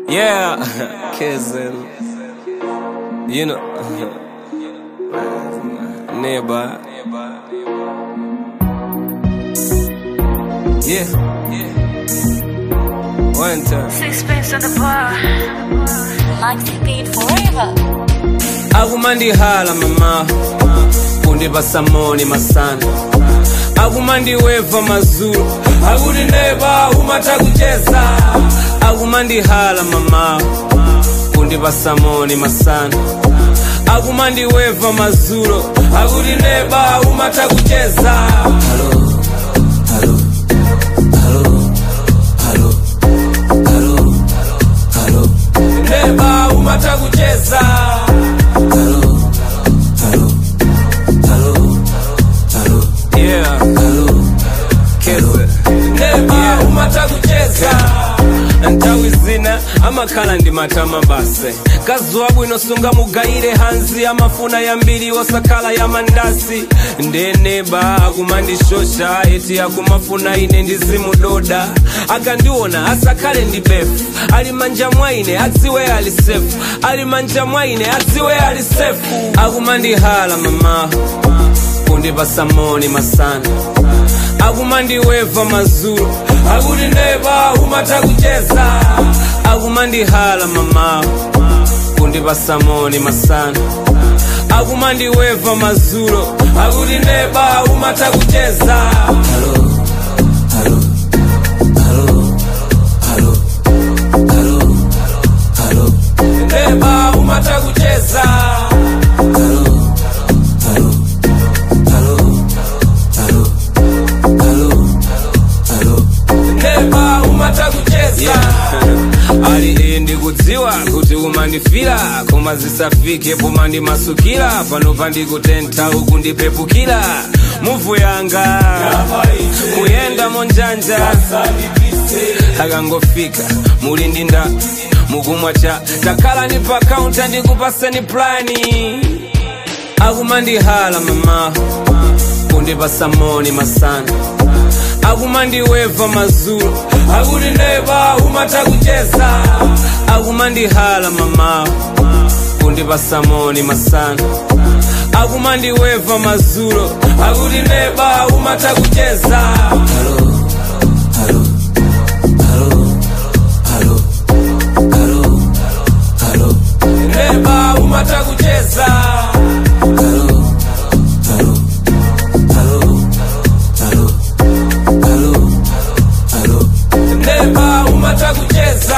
Yeah, kissing. You know, nearby. Yeah, one time. Sixpence on the bar. Maxi paid forever. akumandihala mama kundipasa moni masana akumandiweva mazulu akuti neba umata kucheza akumandihala mama kundipasa moni masana akumandiweva mazulu akuti neba umata kucheza Hello, hello, hello, hello, hello, hello. neba umata kucheza Hello, hello, hello, hello. Yeah, hello, kese. Neba umata kucheza ntawi zina amakhala ndi matama base kazuwa bwino sunga mugayire hanzi amafuna yambiri osakhala ya mandasi ndeneba akumandishosha eti akumafuna ine ndizimudoda akandiona asakhale ndi befu ali manja mwaine adziwe ali sefu ali manja mwaine adziwe ali sefu akumandihala mama kundipasa moni masana akumandiweva mazulu akuti neba umata kucheza akumandihala mama kundipasa moni masana akumandiweva mazulu akuti neba umata kucheza Hello, hello, hello, hello, hello, hello. neba umata kucheza Hello, hello, hello, hello, hello, hello. neba umata kucheza ali indi kudziwa kuti umandifira koma zisafike pomandimasukira pano pandikutentha uku ndipepukira muvu yanga kuyenda monjanja akangofika muli ndi nda mukumwa cha takhalani pa kaunta ndikupaseni plani akumandihala mama kundipasa moni masana akumandiweva mazulu akuti neba umata kucheza akumandihala mama kundipasa moni masana akumandiweva mazulu akuti neba umata kucheza Hello, hello, hello, hello, hello, hello. neba umata kucheza Hello, hello, hello, hello, hello, hello. neba umata kucheza